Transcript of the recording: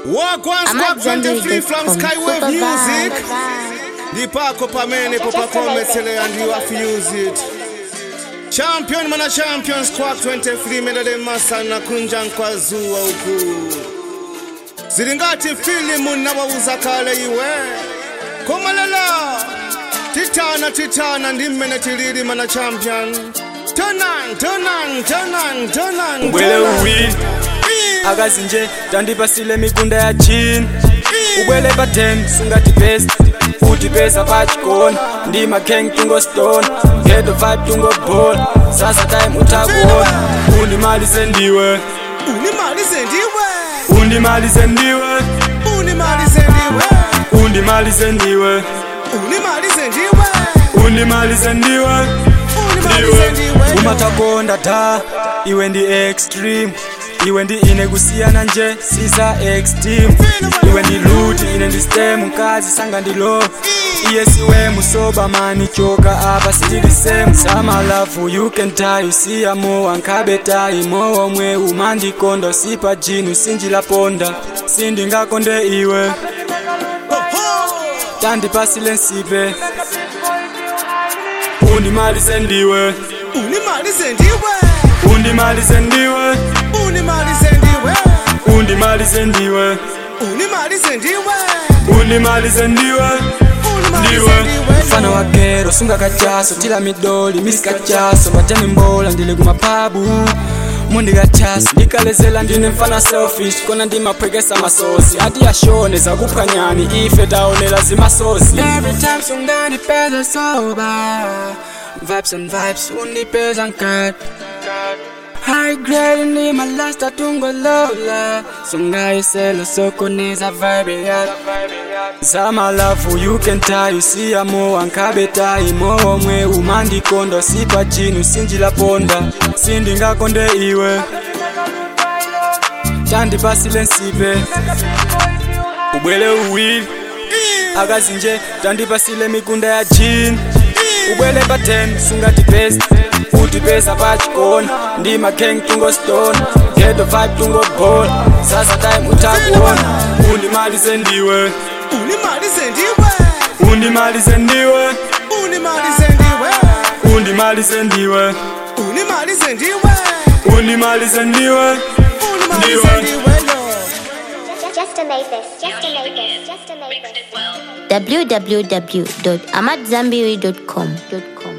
Walk one squad 23 from Skywave Music. The Paco Pamene Papa Cometele and you have to use it. Champion mana champion squad 23 medale masa na kunja kwa zuwa huku. Zilingati filimu nawauza kale iwe. Komalela. Titana titana ndimene tilili mana champion. Tonan tonan tonan tonan. ubwele uwili akazinje tandipasile mikunda ya chini ubwele pa 10 sungati best uti pesa pachikona ndi makheng tungostone geto vibe tungobola sasa time utakuona undimalize ndiwe Unimalize ndiwe. undimalize ndiwe Unimalize ndiwe. undimalize ndiwe Unimalize ndiwe. undimalize ndiwe Unimalize ndiwe. umatakonda ta iwe ndi extreme iwe ndi ine kusiyana nje sisa extreme iwe ndi luti ine ndi stem mkazi sanga ndi low iye siwe musoba mani choka apa sitili same sama love you can tie usiya mowa nkhabe tayi mowa omwe umandikonda usipa jini usinjilaponda sindingakonde iwe tandipasile nsipe undimalize ndiwe Unimalize ndiwe. undimalize ndiwe Unimalize ndiwe. undimalize ndiwe Unimalize ndiwe. undimalize ndiwe Unimalize ndiwe ndiwe. mfano wa kero sunga kachaso tila midoli misikachaso majani mbola ndili kumapabu mundi kachaso ndikalezela ndine mfana selfish kona ndimapwekesa masosi ati yashone zakuphwanyani ife taonela zimasosi every time sungandipeza soba vibes and vibes undipeza nkati High grade ni malasta tungo lola Sungayisela sokoniza vibe ya Zama love you can tie usiya mowa nkhabe tayi mowa omwe umandikonda sipa jini usinjila ponda sindingakonde iwe tandipasile nsipe ubwele uwili akazinje tandipasile mikunda ya jini ubwele pa 10 sungati best uti pesa pachikona ndi makheng tungostone geto vibe tungobola sasa time utakuona undimalize ndiwe Unimalize ndiwe. undimalize ndiwe Unimalize ndiwe. undimalize ndiwe Unimalize ndiwe. undimalize ndiwe Unimalize ndiwe. yo. Just to make this, just to make this, just to make this. www.amadzambiri.com.